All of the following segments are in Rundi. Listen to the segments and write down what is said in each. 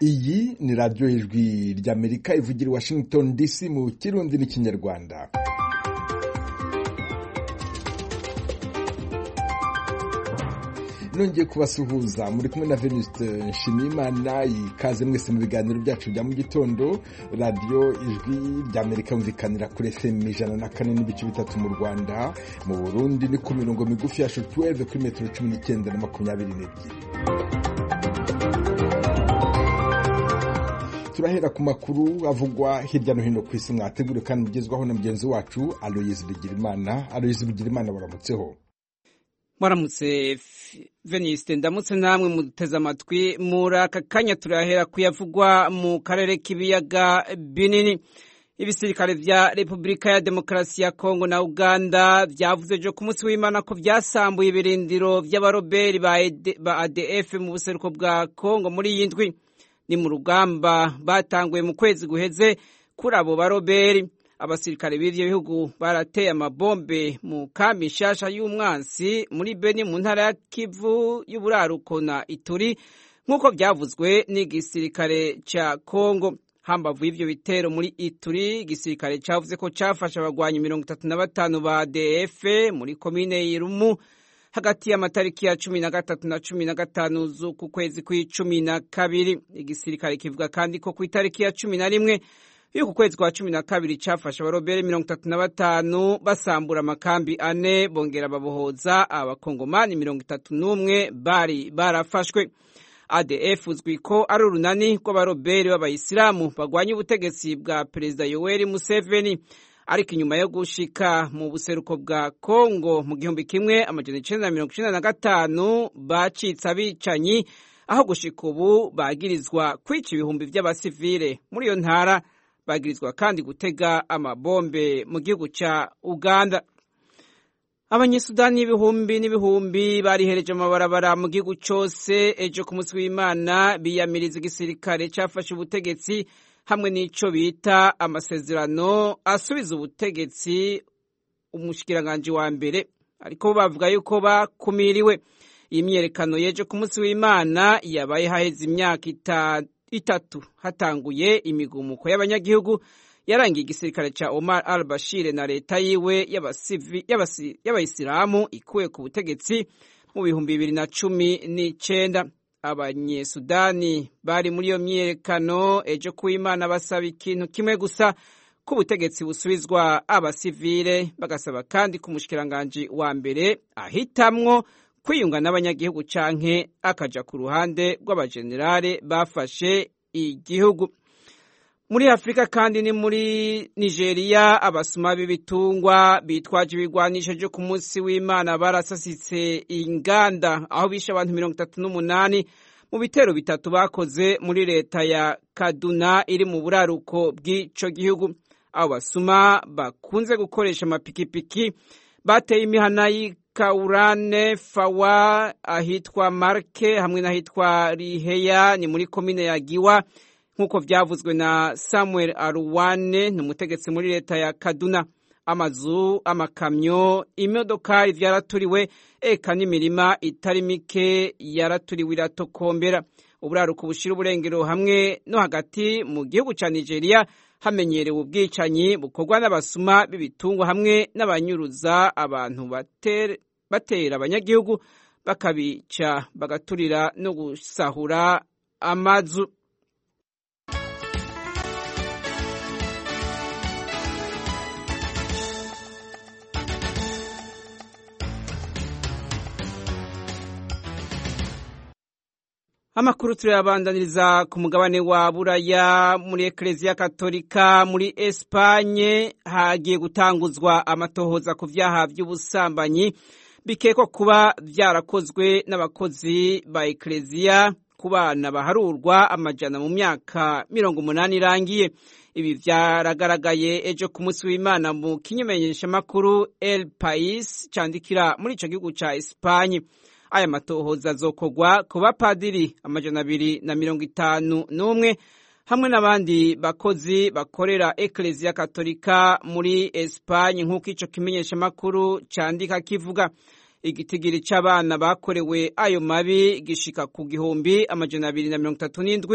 iyi ni radiyo y'ijwi ry'amerika ivugira i washington dc mu kirundi n'ikinyarwanda nongeye kubasuhuza muri kumwe na venuste nshimiyimana ikaze mwese mu biganiro byacu bya mu gitondo radiyo ijwi ry'amerika yumvikanira kuri fm ijana na kane n'ibice bitatu mu rwanda mu burundi ni ku mirongo migufi ya shotweve kuri metero cumi n'icyenda na makumyabiri n'ebyiri turahera ku makuru avugwa hirya no hino ku isi mwateguriwe kandi mugezwaho na mugenzi wacu aloyizi bigirimana aloyizi bigirimana baramutseho mwaramutse veniste ndamutse namwe muteze amatwi muri aka kanya turahera kuyavugwa mu karere k'ibiyaga binini ibisirikare vya repubulika ya demokarasi ya kongo na uganda vyavuze jo ku munsi w'imana ko vyasambuye ibirindiro vy'abaroberi ba adf mu buseruko bwa kongo muri iyi ndwi ni mu rugamba batanguye mu kwezi guheze kuri abo baroberi abasirikare b'ivyo bihugu barateye amabombe mu kambi nshasha y'umwansi muri beni mu ntara ya kivu y'uburaruko na ituri nk'uko vyavuzwe n'igisirikare ca kongo hambavu y'ivyo bitero muri ituri igisirikare cavuze ko cafashe abagwanyi mirongo itatu na batanu ba df muri komine irumu hagati y'amatariki ya cumi na gatatu na cumi na gatanu z'uku kwezi kw'icumi na kabiri igisirikare kivuga kandi ko ku itariki ya cumi na rimwe y'uku kwezi kwa cumi na kabiri cafashe abarobere mirongo itatu na batanu basambura amakambi ane bongera babohoza abakongomani mirongo itatu n'umwe bari barafashwe adf uzwi ko ari urunani rw'abaroberi b'abayisilamu bagwanya ubutegetsi bwa perezida yoweri museveni ariko inyuma yo gushika mu buseruko bwa kongo mu gihumbi kimwe amajana icenda na mirongo icenda na gatanu bacitse abicanyi aho gushika ubu bagirizwa kwica ibihumbi vy'abasivile muri iyo ntara bagirizwa kandi gutega amabombe mu gihugu ca uganda abanyesudani ibihumbi n'ibihumbi barihereje amabarabara mu gihugu cose ejo ku munsi w'imana biyamiriza igisirikare cafashe ubutegetsi hamwe n'ico bita amasezerano asubiza ubutegetsi umushikiranganji wa mbere ariko bavuga yuko bakumiriwe iyi myerekano yeje ku munsi w'imana yabaye haheze imyaka itatu hatanguye imigumuko y'abanyagihugu yarangiye igisirikare ca Omar al-Bashir na leta yiwe y'abayisilamu ikuwe ku butegetsi mu bihumbi bibiri na cumi n'icenda abanyesudani bari muri iyo myiyerekano ejo kuw'imana basaba ikintu kimwe gusa ko ubutegetsi busubizwa abasivile bagasaba kandi ko umushikiranganji wa mbere ahitamwo kwiyunga n'abanyagihugu canke akaja ku ruhande rw'abajenerale bafashe igihugu muri afurika kandi ni muri nigeria abasuma b'ibitungwa bitwaje ibigwanisho vyo ku munsi w'imana barasasitse inganda aho bishe abantu mirongo itatu n'umunani mu bitero bitatu bakoze muri leta ya kaduna iri mu buraruko bw'ico gihugu abo basuma bakunze gukoresha amapikipiki bateye imihana y'ikaurane fawa ahitwa marke hamwe n'ahitwa riheya ni muri komine ya giwa nk'uko vyavuzwe na samuel aruwane ni umutegetsi muri leta ya kaduna amazu amakamyo imodokari vyaraturiwe eka n'imirima itari mike yaraturiwe iratokombera uburaruko bushira uburengero hamwe no hagati mu gihugu ca nigeria hamenyerewe ubwicanyi bukorwa n'abasuma b'ibitungwa hamwe n'abanyuruza abantu batera abanyagihugu bakabica bagaturira no gusahura amazu amakuru turayabandaniriza ku mugabane wa buraya muri ekereziya katolika muri esipanye hagiye gutanguzwa amatohoza ku vyaha vy'ubusambanyi bikekwa kuba vyarakozwe n'abakozi ba ekereziya ku bana baharurwa amajana mu myaka mirongo umunani irangiye ibi vyaragaragaye ejo ku munsi w'imana mu kinyemenyeshamakuru el pais candikira muri ico gihugu ca esipanye aya matohoza azokorwa ku bapadiri amajana abiri na mirongo itanu n'umwe hamwe n'abandi bakozi bakorera ekereziya katolika muri esipanye nk'uko ico kimenyeshamakuru candika kivuga igitigiri c'abana bakorewe ayo mabi gishika ku gihumbi amajana abiri na mirongo itatu n'indwi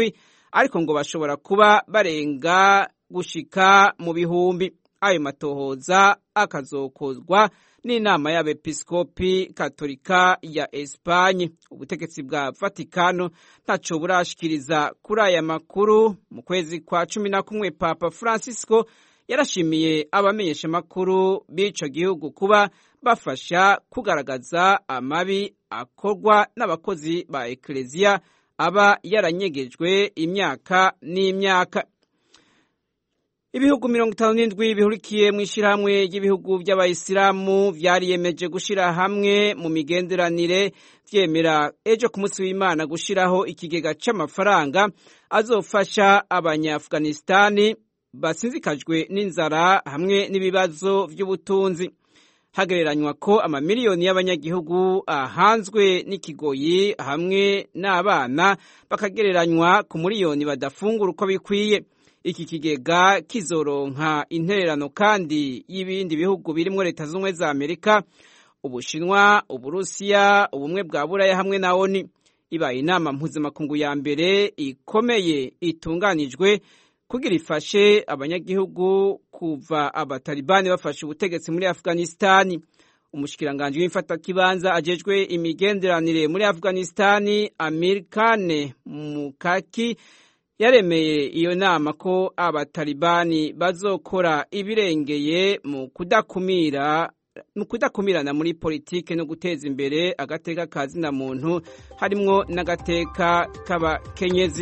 ariko ngo bashobora kuba barenga gushika mu bihumbi ayo matohoza akazokozwa n'inama y'abepiskopi katolika ya Espanye ubutegetsi bwa Vatikano ntaco burashikiriza kuri aya makuru mu kwezi kwa cumi na kumwe Papa Francisco yarashimiye abamenyesha makuru b'ico gihugu kuba bafasha kugaragaza amabi akorwa n'abakozi ba ekleziya aba yaranyegejwe imyaka n'imyaka ibihugu mirongo itanu n'indwi bihurikiye mu ishyirahamwe ry'ibihugu by'abayisilamu vyariyemeje gushira hamwe mu migenderanire vyemera ejo ku munsi w'imana gushiraho ikigega c'amafaranga azofasha abanyaafganistani basinzikajwe n'inzara hamwe n'ibibazo vy'ubutunzi hagereranywa ko amamiliyoni y'abanyagihugu ahanzwe n'ikigoyi hamwe n'abana bakagereranywa ku miliyoni badafungura uko bikwiye iki kigega kizoronka intererano kandi y'ibindi bihugu birimwo leta z'ubumwe za amerika ubushinwa uburusiya ubumwe bwa buraya hamwe na oni ibaye inama mpuzamakungu ya mbere ikomeye itunganijwe kugira ifashe abanyagihugu kuva abatalibani bafashe ubutegetsi muri afghanistani umushikiranganji w'imfatakibanza ajejwe imigenderanire muri afghanistani amir kane mukaki yaremeye iyo nama ko abatalibani bazokora ibirengeye mu kudakumira mu kudakumirana muri politike no guteza imbere agateka ka zina muntu harimwo n'agateka k'abakenyezi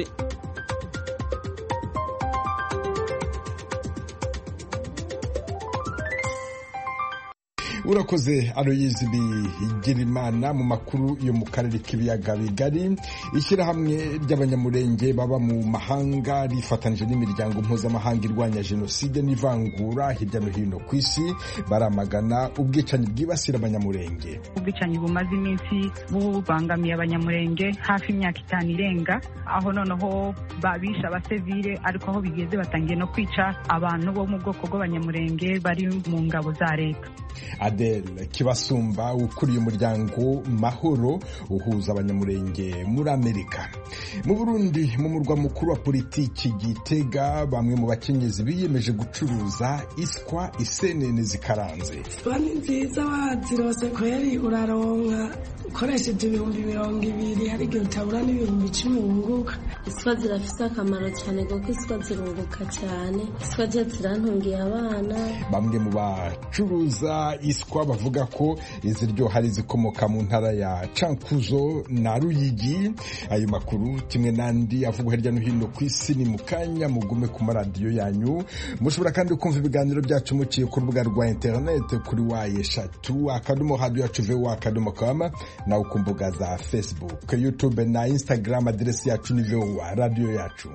urakoze aroyizi bigirimana mu makuru yo mu karere k'ibiyaga bigari ishyirahamwe ry'abanyamurenge baba mu mahanga rifatanije n'imiryango mpuzamahanga irwanya jenoside n'ivangura hirya no hino ku isi baramagana ubwicanyi bwibasira abanyamurenge ubwicanyi bumaze iminsi bubangamiye abanyamurenge hafi imyaka itanu irenga aho noneho babisha abasivile ariko aho bigeze batangiye no kwica abantu bo mu bwoko bw'abanyamurenge bari mu ngabo za leta Adele Kibasumba ukuriye umuryango Mahoro uhuza abanyamurenge muri Amerika mu Burundi mu murwa mukuru wa politiki Gitega bamwe mu bakenyezi biyemeje gucuruza iswa isenene zikaranze iswa ni nziza wazirose kweri uraronka ukoresheje ibihumbi mirongo ibiri hari igihe utabura n'ibihumbi icumi wunguka iswa zirafise akamaro cyane kuko iswa zirunguka cyane iswa zo zirantungiye abana bamwe mu bacuruza iswa bavuga ko iziryoha ari izikomoka mu ntara ya cankuzo na ruyigi ayo makuru kimwe n'andi avugwa hirya no hino ku isi ni mu kanya mugume ku maradiyo yanyu mushobora kandi kumva ibiganiro byacu muciye ku rubuga rwa interineti kuri wa eshatu akadomo hadiyo yacu vewa akadomo kama nawe ku mbuga za facebook youtube na instagram aderesi yacu ni vewa radiyo yacu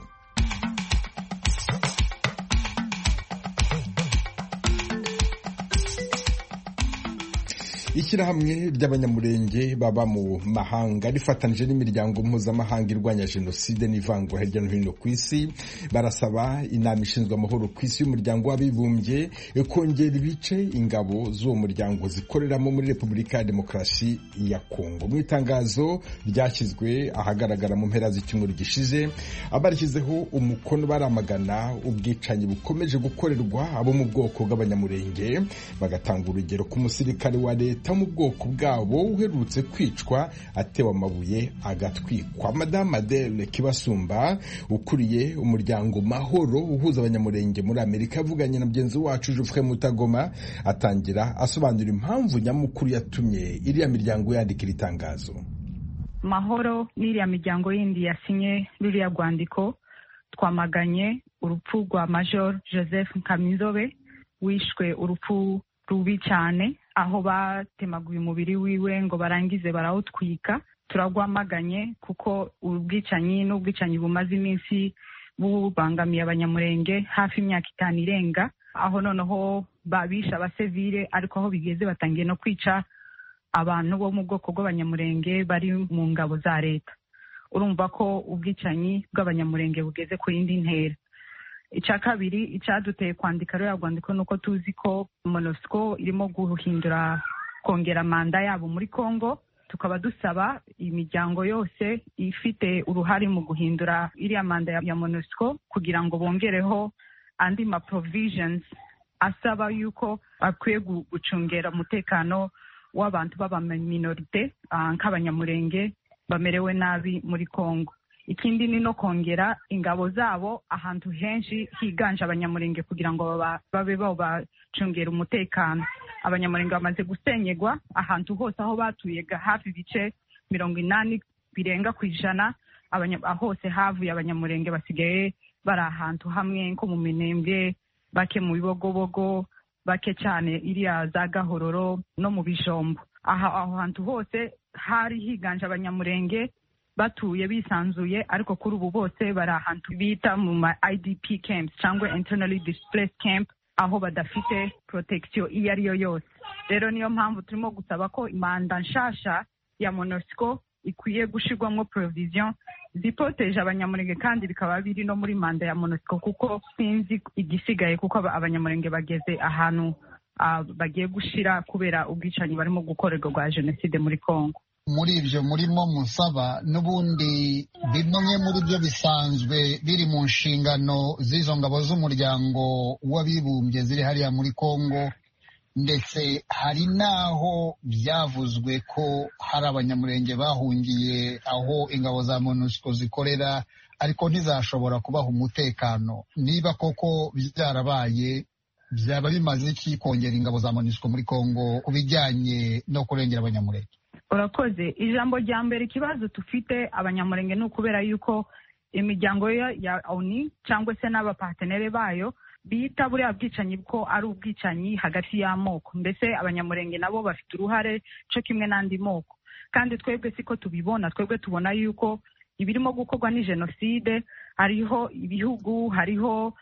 ishyirahamwe ry'abanyamurenge baba mu mahanga rifatanije n'imiryango mpuzamahanga irwanya jenoside n'ivangura hirya no hino ku isi barasaba inama ishinzwe amahoro ku isi y'umuryango w'abibumbye kongera ibice ingabo z'uwo muryango zikoreramo muri repubulika ya demokarasi ya kongo mu itangazo ryashyizwe ahagaragara mu mpera z'icyumweru gishize abarishyizeho umukono baramagana ubwicanyi bukomeje gukorerwa abo mu bwoko bw'abanyamurenge bagatanga urugero ku musirikare wa leta leta mu bwoko bwabo uherutse kwicwa atewe amabuye agatwikwa madamu adele kibasumba ukuriye umuryango mahoro uhuza abanyamurenge muri amerika yavuganye na mugenzi wacu jufre mutagoma atangira asobanura impamvu nyamukuru yatumye iriya miryango yandika iri tangazo mahoro n'iriya miryango yindi yasinye ruriya rwandiko twamaganye urupfu rwa major joseph nkamizobe wishwe urupfu rubi cyane aho batemaguye umubiri wiwe ngo barangize barawutwika turagwamaganye kuko ubwicanyi n'ubwicanyi bumaze iminsi bubangamiye abanyamurenge hafi imyaka itanu irenga aho noneho babisha abasivile ariko aho bigeze batangiye no kwica abantu bo mu bwoko bw'abanyamurenge bari mu ngabo za leta urumva ko ubwicanyi bw'abanyamurenge bugeze ku yindi ntera icya kabiri icyaduteye kwandika ruriya rwandiko ni uko tuzi ko monosiko irimo guhindura kongera manda yabo muri congo tukaba dusaba imiryango yose ifite uruhare mu guhindura iriya manda ya monusco kugira ngo bongereho andi ma provisions asaba yuko bakwiye gucungera umutekano w'abantu b'abaminorite nk'abanyamurenge bamerewe nabi muri congo ikindi ni no kongera ingabo zabo ahantu henshi higanje abanyamurenge kugira ngo babe bacungera umutekano abanyamurenge bamaze gusenyegwa ahantu hose aho batuye hafi ibice mirongo inani birenga ku ijana hose havuye abanyamurenge basigaye bari ahantu hamwe nko mu minembwe bake mu bibogobogo bake cyane iriya za gahororo no mu bijombo aho hantu hose hari higanje abanyamurenge batuye bisanzuye ariko kuri ubu bose bari ahantu bita mu ma idp camps cyangwa internally displaced camp aho badafite protection iyo ari yo yose rero niyo mpamvu turimo gusaba ko imanda nshasha ya monusco ikwiye gushirwamo provision zipoteje abanyamurenge kandi bikaba biri no muri manda ya monusco kuko sinzi igisigaye kuko abanyamurenge bageze ahantu bagiye gushira kubera ubwicanyi barimo gukorerwa bwa jenoside muri congo muri ibyo murimo musaba n'ubundi bimwe muri byo bisanzwe biri mu nshingano z'izo ngabo z'umuryango w'abibumbye ziri hariya muri congo ndetse hari n'aho byavuzwe ko hari abanyamurenge bahungiye aho ingabo za monusco zikorera ariko ntizashobora kubaha umutekano niba koko byarabaye byaba bimaze iki kongera ingabo za monusco muri congo ku bijyanye no kurengera abanyamurenge urakoze ijambo rya mbere ikibazo dufite abanyamurenge ni ukubera yuko imiryango ya oni cyangwa se n'abapatenere bayo bita buriya bwicanyi ko ari ubwicanyi hagati y'amoko mbese abanyamurenge nabo bafite uruhare cyo kimwe n'andi moko kandi twebwe siko tubibona twebwe tubona yuko ibirimo gukorwa ni jenoside hariho ibihugu hariho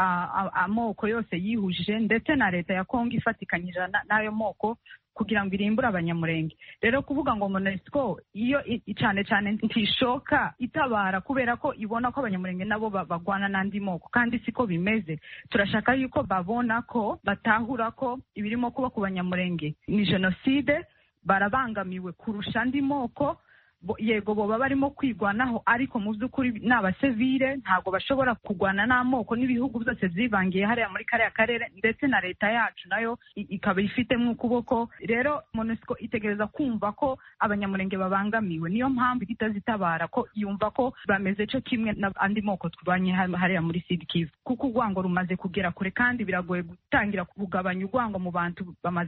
amoko yose yihuje ndetse na leta ya kongo ifatikanyije n'ayo moko kugira ngo irimbure abanyamurenge rero kuvuga ngo monesco iyo cyane cyane ntishoka itabara kubera ko ibona ko abanyamurenge nabo bagwana n'andi moko kandi siko bimeze turashaka yuko babona ko batahura ko ibirimo kuba ku banyamurenge ni jenoside barabangamiwe kurusha andi moko yego boba barimo kwigwanaho ariko mu by'ukuri ni abasivire ntabwo bashobora kurwana n'amoko n'ibihugu byose byivangiye hariya muri kariya karere ndetse na leta yacu nayo ikaba ifitemo ukuboko rero monusco itegereza kumva ko abanyamurenge babangamiwe niyo mpamvu itazitabara ko yumva ko bameze cyo kimwe n'andi moko turwanye hariya muri sidikivu kuko urwango rumaze kugera kure kandi biragoye gutangira kugabanya urwango mu bantu bamaze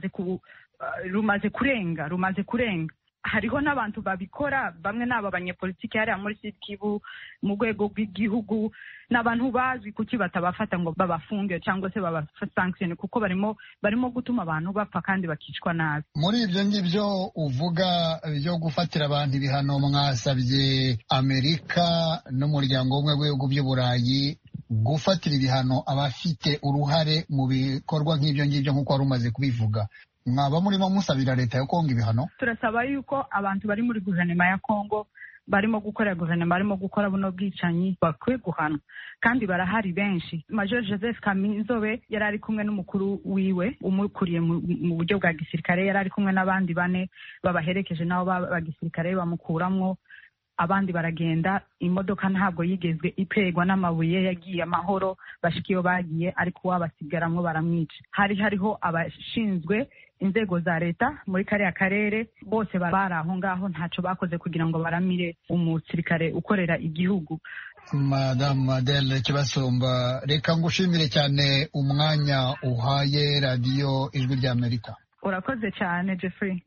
rumaze kurenga rumaze kurenga hariho n'abantu babikora bamwe ni aba banyepolitiki hariya muri sikivu mu rwego rw'igihugu ni abantu bazwi kuki batabafata ngo babafunge cyangwa se babasankishene kuko barimo barimo gutuma abantu bapfa kandi bakicwa nabi muri ibyo ngibyo uvuga byo gufatira abantu ibihano mwasabye amerika n'umuryango w'ubumwe w'ibihugu by'uburayi gufatira ibihano abafite uruhare mu bikorwa nk'ibyo ngibyo nk'uko wari umaze kubivuga mwaba murimo musabira leta ya kongo ibihano turasaba yuko abantu bari muri guverinoma ya kongo barimo gukorera guverinoma barimo gukora buno bwicanyi bakwiye guhanwa kandi barahari benshi major joseph kaminzobe yari ari kumwe n'umukuru wiwe umukuriye mu buryo bwa gisirikare yari ari kumwe n'abandi bane babaherekeje nabo ba gisirikare bamukuramwo abandi baragenda imodoka ntabwo yigezwe ipegwa n'amabuye yagiye amahoro bashika iyo bagiye ariko uwabasigaramwo baramwica hari hariho abashinzwe inzego za leta muri kariya karere bose bari aho ngaho ntacyo bakoze kugira ngo baramire umusirikare ukorera igihugu madamu adele kibasumba reka ngushimire cyane umwanya uhaye radiyo ijwi ry'amerika urakoze cyane jeffrey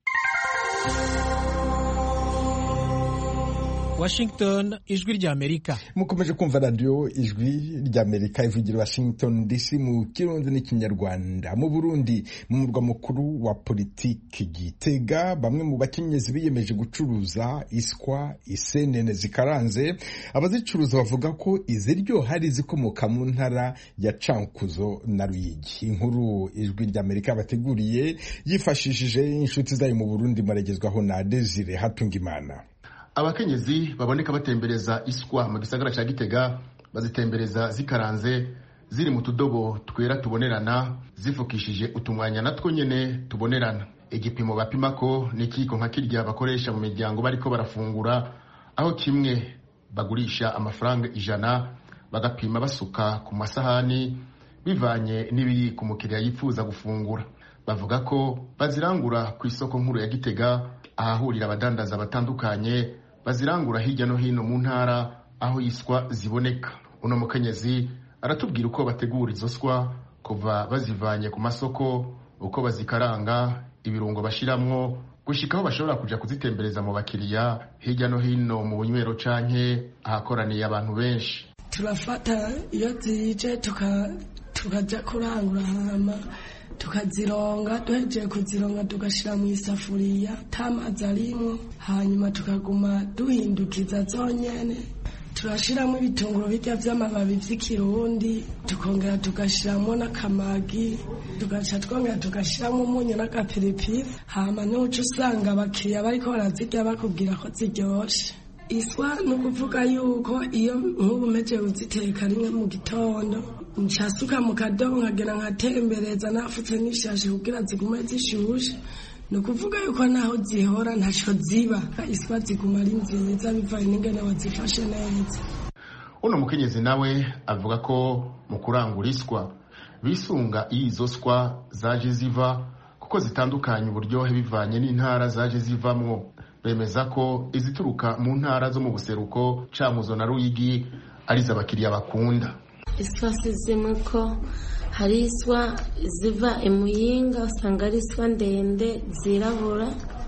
Washington ijwi ry'Amerika mukomeje kumva radiyo ijwi ry'Amerika ivugira Washington DC mu kirundi n'ikinyarwanda mu Burundi mu murwa mukuru wa politiki Gitega bamwe mu bakenyezi biyemeje gucuruza iswa isenene zikaranze abazicuruza bavuga ko iziryoha ari izikomoka mu ntara ya Cankuzo na Ruyigi inkuru ijwi ry'Amerika bateguriye yifashishije inshuti zayo mu Burundi maragezwaho na Desire Hatungimana abakenyezi baboneka batembereza iswa mu gisagara cya gitega bazitembereza zikaranze ziri mu tudobo twera tubonerana zifukishije utumwanya natwo nyene tubonerana igipimo bapima ko ni ikiyiko nka kirya bakoresha mu miryango bariko barafungura aho kimwe bagurisha amafaranga ijana bagapima basuka ku masahani bivanye n'ibiri ku mukiriya yifuza gufungura bavuga ko bazirangura ku isoko nkuru ya gitega ahahurira abadandaza batandukanye bazirangura hirya no hino mu ntara aho yiswa ziboneka uno mukenyezi aratubwira uko bategura izo swa kuva bazivanye ku masoko uko bazikaranga ibirungo bashiramwo gushika aho bashobora kuja kuzitembereza mu bakiriya hirya no hino mu bunywero canke ahakoraniye abantu benshi turafata iyo zije tukaja kurangura hama tukazironga duhejeje kuzironga tugashyira mu isafuriya tamazi arimwo hanyuma tukaguma duhindukiza zonyene turashiramo ibitunguru bijya by'amababi by'ikirundi tukongera tugashyiramo n'akamagi tugaca twongera tugashyiramo umunyu n'agapiripiri hama n'uca usanga abakiriya bariko barazirya bakubwira ko ziryoshe iswa ni ukuvuga yuko iyo nk'ubu umeje uziteka rimwe mu gitondo nshasuka mu kadobo nkagera nkatembereza nafutse n'ishashi kugira zigume zishushe ni ukuvuga yuko naho zihora ntacyo ziba iswa ziguma ari nziza bivanye n'ingene wazifashe neza uno mukenyezi nawe avuga ko mu kurangura iswa bisunga iyo izo swa zaje ziva kuko zitandukanye uburyohe bivanye n'intara zaje zivamwo bemeza ko izituruka mu ntara zo mu buseruko camuzo na ruyigi arizo abakiriya bakunda iswa si zimwe ko hari iswa ziva imuyinga usanga ari iswa ndende zirabura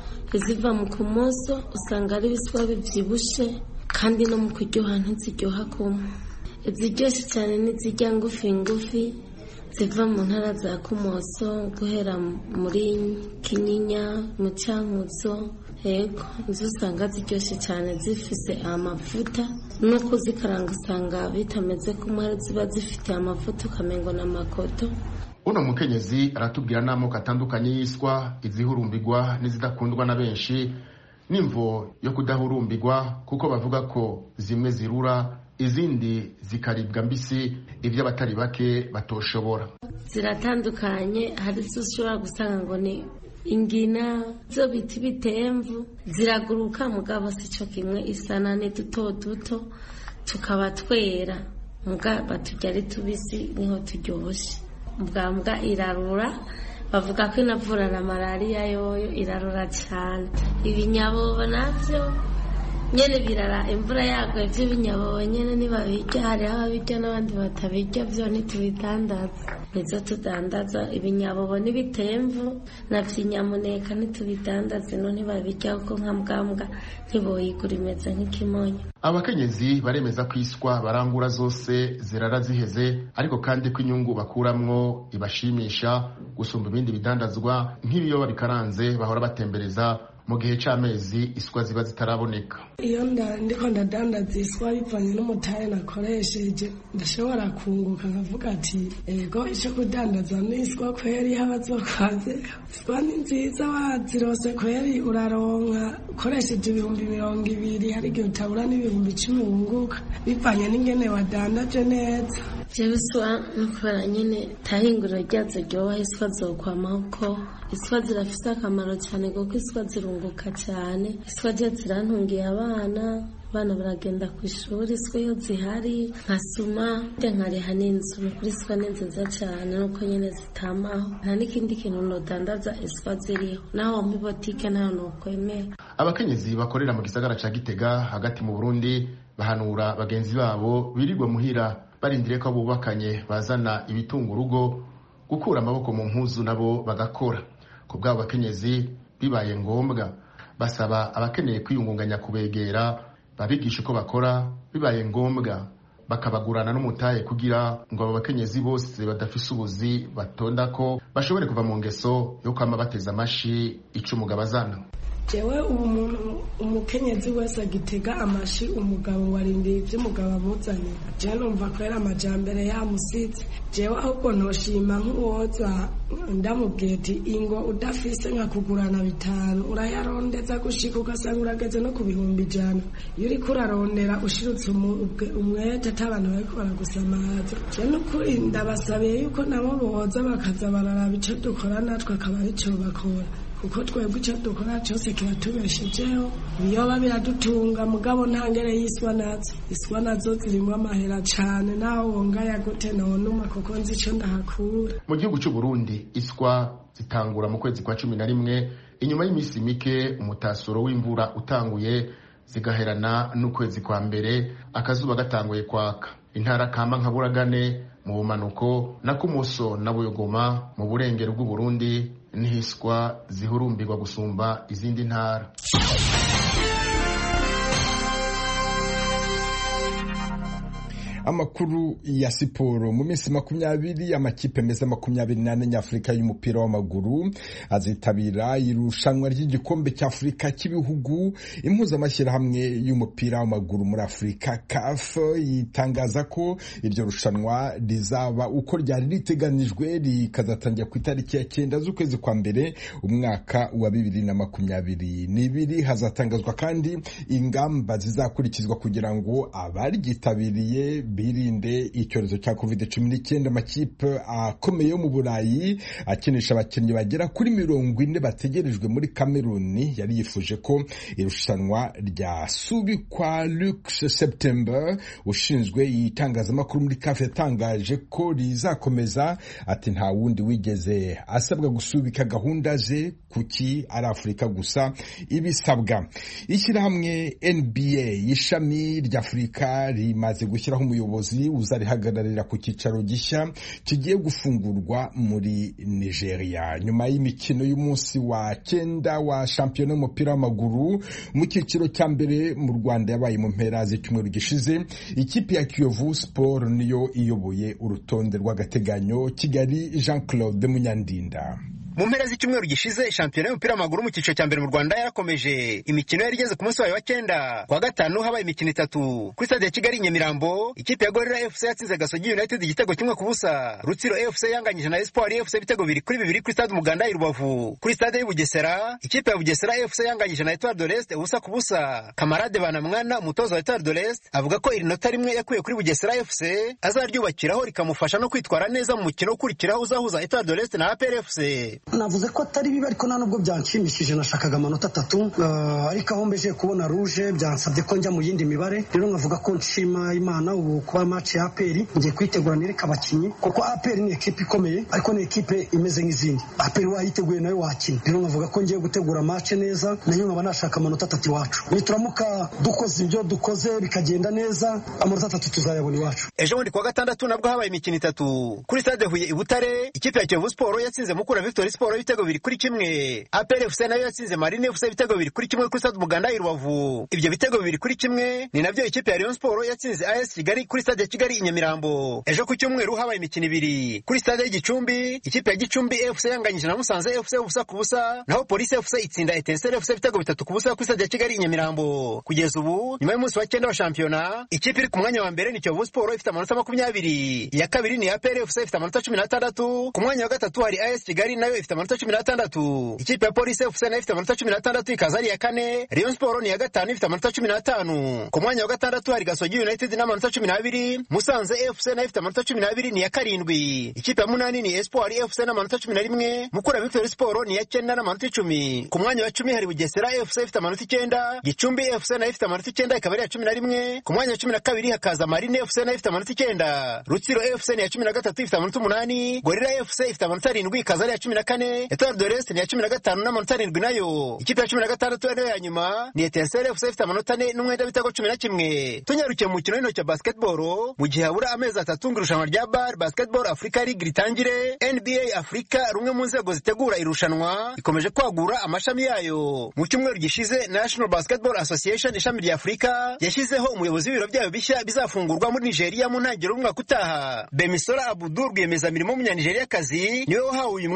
iziva mu kumoso usanga ari ibiswa bibyibushe kandi no mu kuryoha ntiziryoha kumwe iziryoshye cyane n'izijya ngufi ngufi ziva mu ntara za kumoso guhera muri kinyinya mu cyankuzo yego izo usanga ziryoshye cyane zifise amavuta no kuzikaranga usanga bitameze kumwe ziba zifite amavuta ukamengo n'amakoto uno mukenyezi aratubwira n'amoko atandukanye y'iswa izihurumbirwa n'izidakundwa na benshi n'imvo yo kudahurumbirwa kuko bavuga ko zimwe zirura izindi zikaribwa mbisi ibyo abatari bake batoshobora ziratandukanye hari izo ushobora gusanga ngo ni ingina zo bita ibitemvu ziraguruka mugabo si cyo kimwe isana ni duto duto tukaba twera mugabo turya ari tubisi niho turyoshye mbwa mbwa irarura bavuga ko inavura na malariya yoyo irarura cyane ibinyabobo nabyo nyine birara imvura yaguye by'ibinyabobo nyine ntibabirya hariho ababirya n'abandi batabirya byo ntitubidandaza nizo tudandaza ibinyabobo n'ibitemvu na by'inyamuneka ntitubidandaza ino ntibabirya kuko nka mbwambwa ntiboyigura imeze nk'ikimonyo abakenyezi baremeza ko iswa barangura zose zirara ziheze ariko kandi ko inyungu bakuramwo ibashimisha gusumba ibindi bidandazwa nk'ibiyoba bikaranze bahora batembereza mu gihe cy'amezi iswa ziba zitaraboneka iyo ndiko ndadandaza iswa bivanye n'umutahe nakoresheje ndashobora kunguka nkavuga ati ego icyo kudandaza ni iswa kweri habazokwaze iswa ni nziza wazirose kweri uraronka ukoresheje ibihumbi mirongo ibiri hari igihe utabura n'ibihumbi icumi wunguka bivanye n'ingene wadandaje neza jewe iswa no kubera nyine tahinguriro ryazo ryoba iswa zokwamaho ko iswa zirafise akamaro cyane kuko iswa zirunguka cyane iswa je zirantungiye abana abana baragenda ku ishuri iswa iyo zihari nkasuma nkariha n'inzu ni kuri iswa ni nziza cyane nuko nyine zitamaho nta n'ikindi kintu nodandaza iswa ziriho naho mu botike nta nukwemera abakenyezi bakorera mu gisagara ca gitega hagati mu burundi bahanura bagenzi babo birirwa muhira barindiriye ko bubakanye bazana ibitunga urugo gukura amaboko mu mpuzu nabo bagakora ku bw'abo bakenyezi bibaye ngombwa basaba abakeneye kwiyungunganya kubegera babigisha uko bakora bibaye ngombwa bakabagurana n'umutahe kugira ngo abo bakenyezi bose badafise ubuzi batonda ko bashobore kuva mu ngeso yo kwama bateza amashi ico umugabo azana jewe ubu muntu umukenyezi wese agitega amashi umugabo ngo arindira ibyo umugabo amuzaniye jewe numva ko ari amajambere yamusitse jewe ahubwo ntoshima nk'uwoza ndamubwiye ati ingo udafise nka kugurana bitanu urayarondeza gushika ugasanga urageze no ku bihumbi ijana iyo uriko urarondera ushirutse umwete ati abantu bariko baragusamaza jewe nukuri ndabasabiye yuko nabo boza bakaza bararaba ico dukora natwe akaba arico bakora kuko twebwe icyo dukora cyose kiratubeshejeho ibiyoba biradutunga mugabo nta ngere y'iswa nazo iswa nazo zirimo amahera cyane naho wongaya gute nonuma kuko nzi icyo ndahakura mu gihugu cy'u Burundi iswa zitangura mu kwezi kwa cumi na rimwe inyuma y'iminsi mike umutasuro w'imvura utanguye zigaherana n'ukwezi kwa mbere akazuba gatanguye kwaka intara kama nka buragane mu bumanuko na kumuso na buyogoma mu burengero bw'uburundi nihiswa zihurumbirwa gusumba izindi ntara amakuru ya siporo mu minsi makumyabiri amakipe meza makumyabiri n'ane nyafurika y'umupira w'amaguru azitabira irushanwa ry'igikombe cy'afurika cy'ibihugu impuzamashyirahamwe y'umupira w'amaguru muri afurika caf yitangaza ko iryo rushanwa rizaba uko ryari riteganijwe rikazatangira ku itariki ya cyenda z'ukwezi kwa mbere umwaka wa bibiri na makumyabiri n'ibiri hazatangazwa kandi ingamba zizakurikizwa kugira ngo abaryitabiriye birinde icyorezo cya covid cumi n'icyenda amakipe akomeye yo mu burayi akinisha abakinnyi bagera kuri mirongo ine bategerejwe muri kameruni yari yifuje ko irushanwa ryasubikwa Luc September ushinzwe itangazamakuru muri kafe yatangaje ko rizakomeza ati nta wundi wigeze asabwa gusubika gahunda ze kuki ari afurika gusa ibisabwa ishyirahamwe nba ishami ry'afurika rimaze gushyiraho umuyobozi uzarihagararira ku cyicaro gishya kigiye gufungurwa muri nigeria nyuma y'imikino y'umunsi wa cyenda wa shampiyona y'umupira w'amaguru mu cyiciro cya mbere mu rwanda yabaye mu mpera z'icyumweru gishize ikipe ya kiyovu sport niyo iyoboye urutonde rw'agateganyo kigali jean claude munyandinda mu mpera z'icyumweru gishize shampiyona y'umupira w'amaguru mu cyiciro cya mbere mu rwanda yarakomeje imikino yari igeze ku munsi wayo wa cyenda kuwa gatanu habaye imikino itatu kuri stade ya kigali nyamirambo ikipe ya gorira fc yatsinze gasogi united igitego kimwe ku busa rutsiro fc yanganyije na espoir fc ibitego bibiri kuri bibiri kuri stade umuganda i rubavu kuri stade y'ubugesera ikipe ya bugesera fc yanganyije na etoile de l'est ubusa ku busa kamarade banamwana umutoza wa etoile de l'est avuga ko iri nota rimwe yakuye kuri bugesera fc azaryubakiraho rikamufasha no kwitwara neza mu mukino ukurikiraho uzahuza etoile de l'est na apr fc navuze ko atari bibi ariko nta nubwo byanshimishije nashakaga amanota atatu ariko aho mbeje kubona ruje byansabye ko njya mu yindi mibare rero nkavuga ko nshima imana ubu kuba match ya aperi ngiye kwitegura nereka abakinnyi kuko aperi ni ekipe ikomeye ariko ni ekipe imeze nk'izindi aperi wayiteguye nayo wakina rero nkavuga ko ngiye gutegura match neza nayo nkaba nashaka amanota atatu iwacu nituramuka dukoze ibyo dukoze bikagenda neza amanota atatu tuzayabona iwacu ejo bundi kuwa gatandatu nabwo habaye imikino itatu kuri stade huye i butare ikipe ya kiyovu siporo yatsinze mukura victory siporo ibitego bibiri kuri kimwe apr fc nayo yatsinze marine fc ibitego bibiri kuri kimwe kuri stade umuganda i rubavu ibyo bitego bibiri kuri kimwe ni nabyo ikipe ya rayon siporo yatsinze as kigali kuri stade ya kigali i nyamirambo ejo ku cyumweru habaye imikino ibiri kuri stade y'igicumbi ikipe ya gicumbi fc yanganyije na musanze fc ubusa ku busa naho polisi fc itsinda etenseri fc ibitego bitatu ku busa kuri stade ya kigali i nyamirambo kugeza ubu nyuma y'umunsi wa cyenda wa shampiyona ikipe iri ku mwanya wa mbere ni kiyovu siporo ifite amanota makumyabiri iya kabiri ni apr fc ifite amanota cumi n'atandatu ku mwanya wa gatatu hari as kigali nayo ifite amanota cumi n'atandatu ikipe ya polisi fc nayo ifite amanota cumi n'atandatu ikaza ari iya kane rayon siporo ni iya gatanu ifite amanota cumi n'atanu ku mwanya wa gatandatu hari gasogi united n'amanota cumi n'abiri musanze fc nayo ifite amanota cumi n'abiri ni iya karindwi ikipe ya munani ni espoir fc n'amanota cumi na rimwe mukura victory siporo ni iya cyenda n'amanota icumi ku mwanya wa cumi hari bugesera fc ifite amanota icyenda gicumbi fc nayo ifite amanota icyenda ikaba ari iya cumi na rimwe ku mwanya wa cumi na kabiri hakaza marine fc nayo ifite amanota icyenda rutsiro fc ni iya cumi na gatatu ifite amanota umunani gorira fc ifite amanota arindwi ikaza ari iya cumi na kane etoile de l'est ni iya cumi na gatanu n'amanota arindwi nayo ikipe ya cumi na gatandatu ariyo ya nyuma ni etenseri fc ifite amanota ane n'umwenda w'ibitego cumi na kimwe tunyarukiye mu mukino w'intoki wa basketball mu gihe habura amezi atatu ngo irushanwa rya bar basketball africa league ritangire nba africa rumwe mu nzego zitegura irushanwa ikomeje kwagura amashami yayo mu cyumweru gishize national basketball association ishami rya afurika yashyizeho umuyobozi w'ibiro byayo bishya bizafungurwa muri nigeria mu ntangiriro y'umwaka utaha bemisora abudu rwiyemezamirimo w'umunyanigeriakazi niwe wahawe uyu mwanya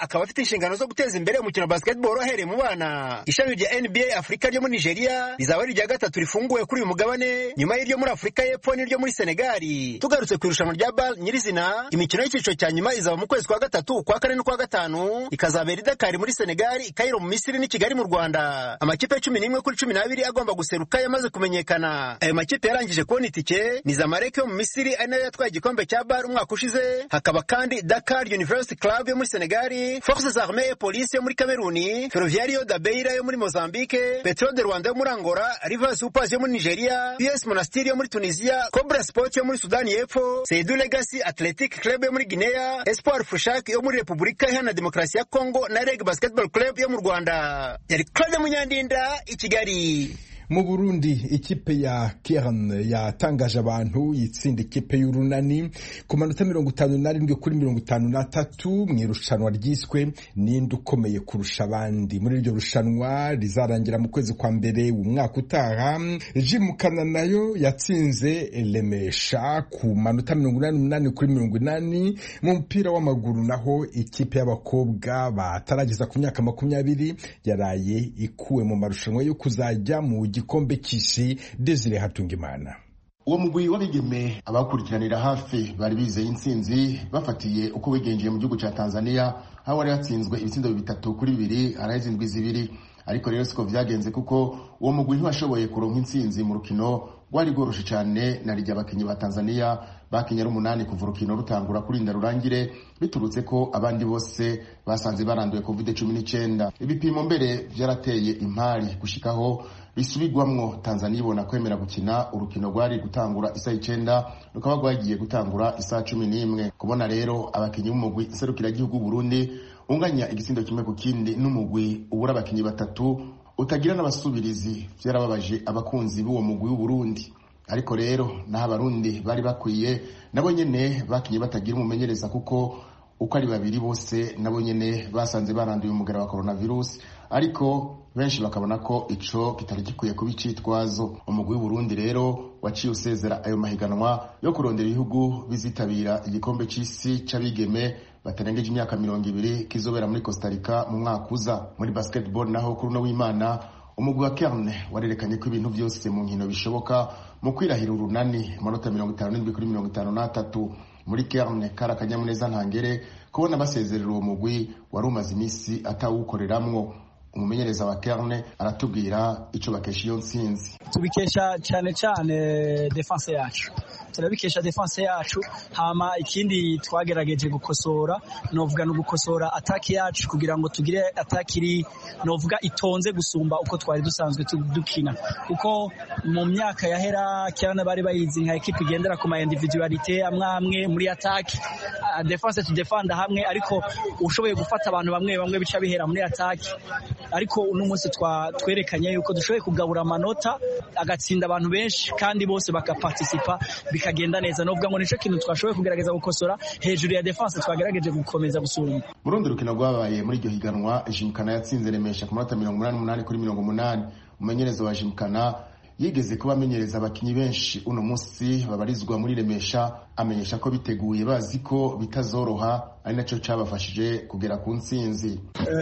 akaba afite inshingano zo guteza imbere umukino wa basketball ahereye mu bana ishami rya nba afurika ryo muri nigeria rizaba ari irya gatatu rifunguwe kuri uyu mugabane nyuma y'iryo muri afurika y'epfo n'iryo muri senegali tugarutse ku irushanwa rya bal nyirizina imikino y'icyiciro cya nyuma izaba mu kwezi kwa gatatu kwa kane n'ukwa gatanu ikazabera i dakari muri senegali ikayiro mu misiri n'i kigali mu rwanda amakipe cumi n'imwe kuri cumi n'abiri agomba guseruka yamaze kumenyekana ayo makipe yarangije kubona itike ni zamalek yo mu misiri ari nayo yatwaye igikombe cya bar umwaka ushize hakaba kandi dakar university club yo muri senegali forces armee et police yo muri kameruni ferroviario da beira yo muri mozambique petro de rwanda yo muri angola rivers supers yo muri nigeria us monastir yo muri tunisia cobra sport yo muri sudani y'epfo seidu legacy athletic club yo muri guinea espoir fushak yo muri repubulika iharanira demokarasi ya congo na reg basketball club yo mu rwanda yari claude munyandinda i kigali mu burundi ikipe ya kern yatangaje abantu yitsinda ikipe y'urunani ku manota mirongo itanu n'arindwi kuri mirongo itanu n'atatu mu irushanwa ryiswe ninde ukomeye kurusha abandi muri iryo rushanwa rizarangira mu kwezi kwa mbere umwaka utaha jimukana nayo yatsinze remesha ku manota mirongo inani n'umunani kuri mirongo inani mu mupira w'amaguru naho ikipe y'abakobwa batarageza ku myaka makumyabiri yaraye ikuwe mu marushanwa yo kuzajya mu gikombe cy'isi Desire Hatungimana uwo mugwi w'abigeme abawukurikiranira hafi bari bizeye intsinzi bafatiye uko wigenjeye mu gihugu cya tanzania aho wari hatsinzwe ibitsindo bitatu kuri bibiri arahezindwi zibiri ariko rero siko byagenze kuko uwo mugwi ntiwashoboye kuronka intsinzi mu rukino rwari rworoshe cyane na rijya abakinnyi ba tanzania bakinnye ari umunani kuva urukino rutangura kurinda rurangire biturutse ko abandi bose basanze baranduye covid cumi n'icyenda ibipimo mbere byarateye impari gushikaho bisubigwamwo tanzania ibona kwemera gukina urukino rwari gutangura isaha icyenda rukaba rwagiye gutangura isaha cumi n'imwe kubona rero abakinnyi b'umugwi iserukiragihugu burundi unganya igitsindo kimwe ku kindi n'umugwi ubura abakinnyi batatu utagira n'abasubirizi byarababaje abakunzi b'uwo mugwi w'uburundi ariko rero naho abarundi bari bakwiye nabo nyene bakinye batagira umumenyereza kuko uko ari babiri bose nabo nyene basanze baranduye umugara wa coronavirus ariko benshi bakabona ko ico kitari gikwiye kuba icitwazo umugwi w'uburundi rero waciye usezera ayo mahiganwa yo kurondera ibihugu bizitabira igikombe c'isi c'abigeme batarengeje imyaka mirongo ibiri kizobera muri costa rica mu mwaka uza muri basketball naho kuri uno w'imana umugwi wa kerne warerekanye ko ibintu byose mu nkino bishoboka mu kwirahira urunani amanota mirongo itanu n'indwi kuri mirongo itanu n'atatu muri kerne kari akanyamuneza ntangere kubona basezerera uwo mugwi wari umaze iminsi atawukoreramwo umumenyereza wa kerne aratubwira icyo bakesha iyo ntsinzi tubikesha cyane cyane defense yacu turabikesha defense yacu hama ikindi twagerageje gukosora novuga no gukosora ataki yacu kugira ngo tugire ataki iri novuga itonze gusumba uko twari dusanzwe dukina kuko mu myaka yahera cyane bari bayizi nka ekipe igendera ku ma individualite amwe amwe muri ataki uh, defense to defend hamwe ariko ushoboye gufata abantu bamwe bamwe bica bihera muri ataki ariko uno munsi twerekanye yuko dushoboye kugabura amanota agatsinda abantu benshi kandi bose bakaparticipa bikagenda neza novuga ngo nico kintu twashoboye kugerageza gukosora hejuru ya defense twagerageje gukomeza gusumba mu rundi rukino rwabaye muri iryo higanwa jimkana yatsinze remesha ku manota mirongo umunani umunani kuri mirongo umunani umumenyereza wa jimkana yigeze kuba amenyereza abakinnyi benshi uno munsi babarizwa muri remesha amenyesha ko biteguye bazi ko bitazoroha ari nacyo cyabafashije kugera ku ntsinzi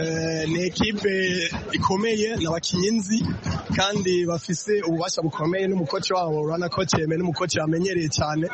ni ekipe ikomeye ni abakinnyi nzi kandi bafise ububasha bukomeye n'umukoci wabo urabona ko cyeme n'umukoci bamenyereye cyane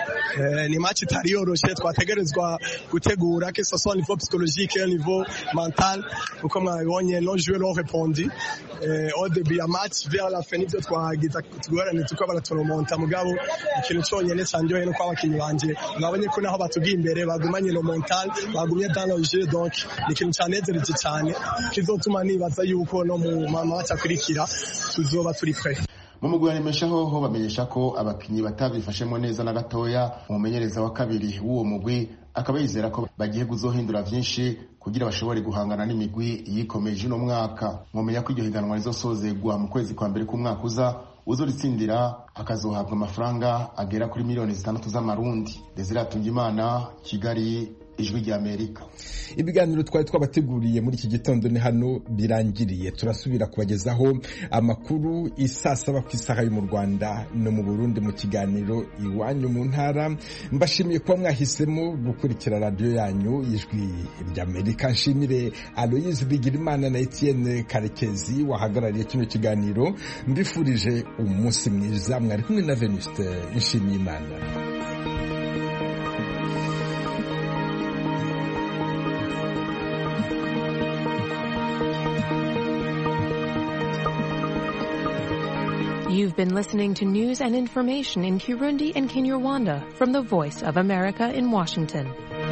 ni match itari yoroshe twategerezwa gutegura que ce soit niveau psychologique au niveau mental uko mwabibonye no jouer no répondi au début ya match vers la fin nivyo twagiza tugorane tuko baratoromonta mugabo ikintu cyonyene cyanjoye nuko abakinyi banje mwabonye ko naho batugiye imbere bagumanye no mental bagumye dans le jeu donc ni ikintu cyanezereje cyane kizotuma nibaza yuko no mu mama batakurikira tuzoba turi pre mu mugwi waremesha hoho bamenyesha ko abakinnyi batabifashemo neza na gatoya umumenyereza wa kabiri w'uwo mugwi akaba yizera ko bagiye kuzohindura vyinshi kugira bashobore guhangana n'imigwi yikomeje uno mwaka mwomenya ko iryo higanwa rizosozegwa mu kwezi kwa mbere k'umwaka uza uzoritsindira akazohabwa amafaranga agera kuri miliyoni zitandatu z'amarundi desire atungimana kigali ijwi ry'amerika ibiganiro twari twabateguriye muri iki gitondo ni hano birangiriye turasubira kubagezaho amakuru isaa saba ku isaha yo mu rwanda no mu burundi mu kiganiro iwanyu mu ntara mbashimiye kuba mwahisemo gukurikira radiyo yanyu ijwi ry'amerika nshimire aloyizi bigirimana na etienne karekezi wahagarariye kino kiganiro mbifurije umunsi mwiza mwari kumwe na venuste nshimiyimana You've been listening to news and information in Kirundi and Kinyarwanda from the Voice of America in Washington.